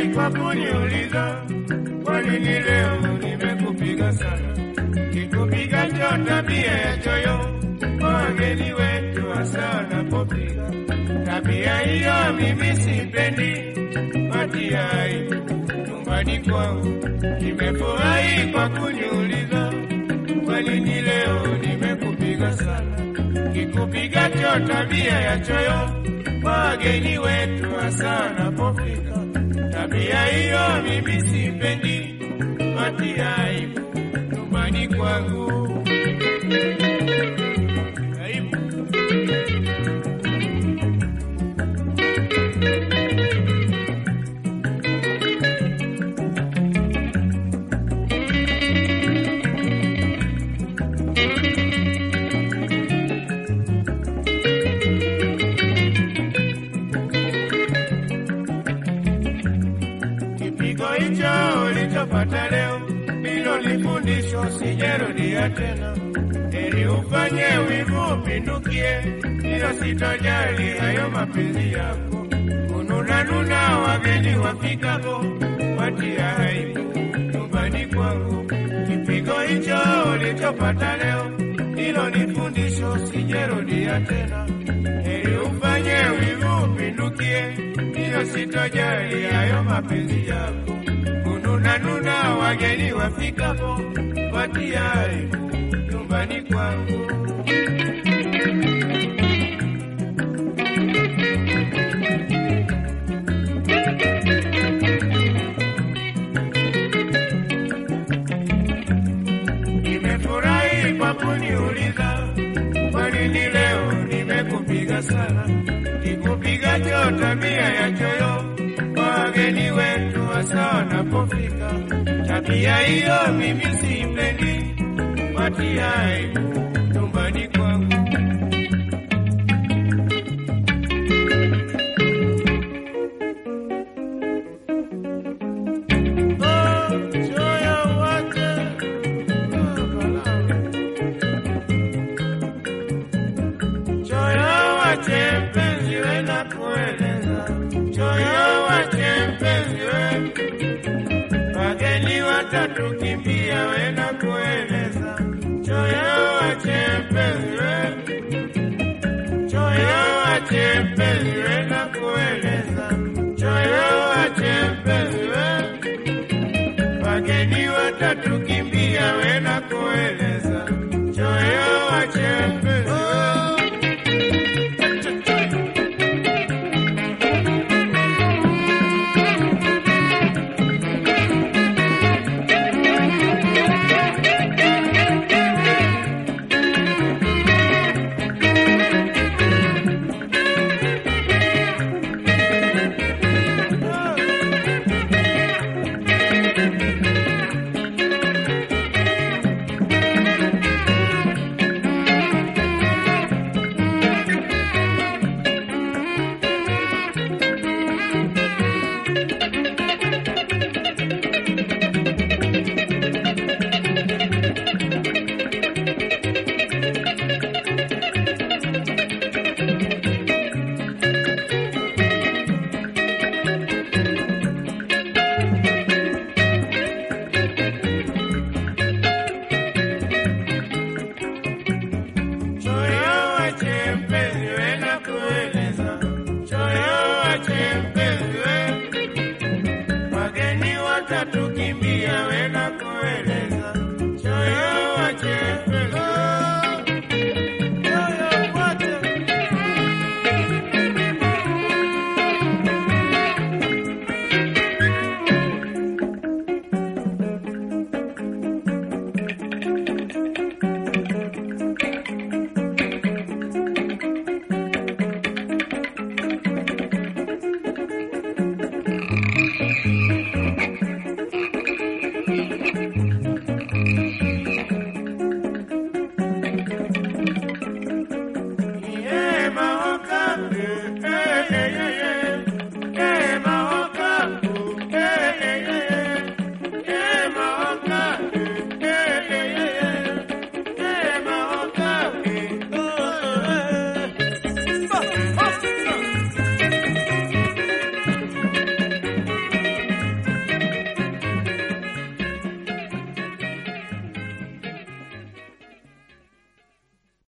kwa kuniuliza kwa nini leo nimekupiga sana. Kikupiga cho tabia ya choyo kwa wageni wetu hasa wanapopiga. Tabia hiyo mimi sipendi, watia aibu nyumbani kwangu. Nimefurahi kwa kuniuliza kwa nini leo nimekupiga sana. Kikupiga cho tabia ya choyo kwa wageni wetu hasa wanapofika. Tabia hiyo mimi sipendi, watia aibu nyumbani kwangu. Aibu. Kipigo hicho ulichopata leo ndilo lifundisho, sijarudia tena. Heri ufanye wivu upindukie, hilo sitojali hayo mapenzi yako. Kununanuna wageni wafikapo, watia aibu nyumbani kwangu. Kipigo hicho ulichopata leo ndilo lifundisho, sijarudia tena. Heri ufanye wivu upindukie, hilo sitojali hayo mapenzi yako. Kununanuna wageni wafikapo, watia aibu nyumbani kwangu. Nimefurahi kwa kuniuliza kwa nini leo nimekupiga sana. Kikupiga cho tabia ya choyo kwa wageni wetu hasa wanapofika. Tabia hiyo mimi sipendi, watia aibu